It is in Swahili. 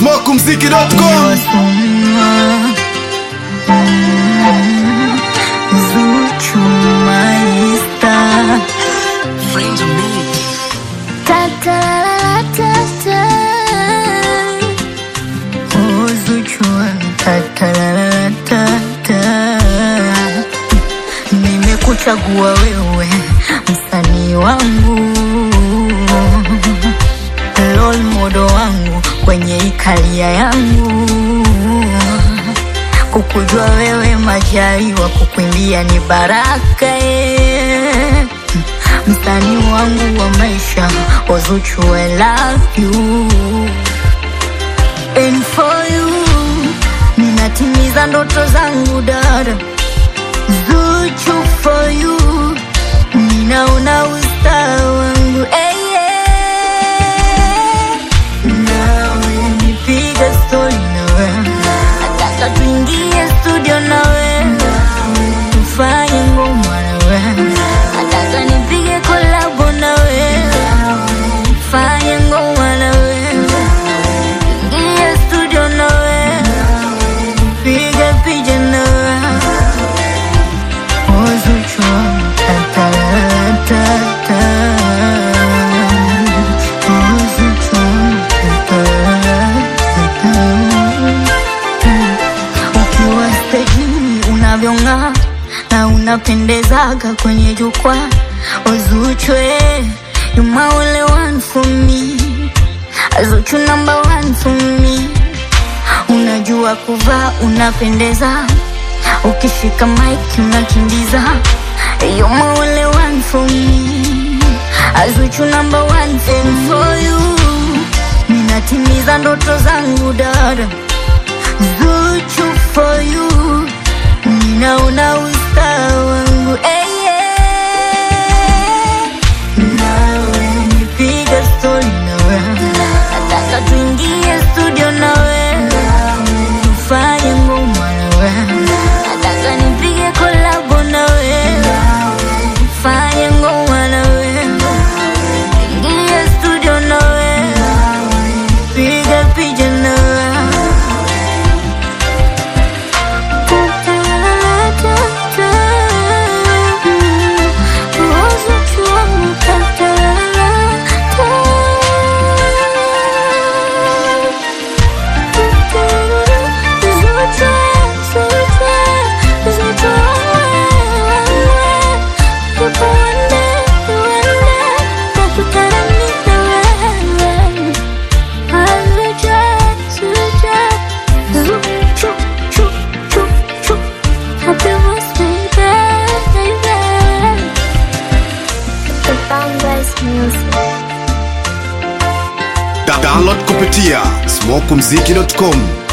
smokumziki.com Zuchu Maista Oh Zuchu tatalalatata Nimekuchagua wewe msanii wangu role model wangu kwenye ikalia yangu kukujua wewe majaliwa kukuimbia ni baraka eh. msanii wangu wa maisha Ozuchu I love you and for you ninatimiza ndoto zangu dada Zuchu for you ninaona usta wangu hey, yeah. nawe nipiga stori nawe nataka tuingie studio nawe tufanye ngoma nawe nataka nipige kolabo nawe fanye ngoma nawe ingie studio nawe piga picha nawe Ozuchu ta ta ta Ozuchu ukiwa stejini unavyong'aa na unapendezaga kwenye jukwaa Ozuchwe you my only one for me Zuchu number one for me unajua kuvaa unapendeza ukishika mic unakimbiza you my only one for me Azuchu number one thing for you ninatimiza ndoto zangu dada Zuchu for you ninaona usta wangu hey, yeah. nawe nipiga stori nawe nataka tuingie studio nawe tufanye ngoma nawe nataka nipige kolabo nawe fanye ngoma nawe ingie studio nawe piga picha nawe Da- download kupitia smokumziki.com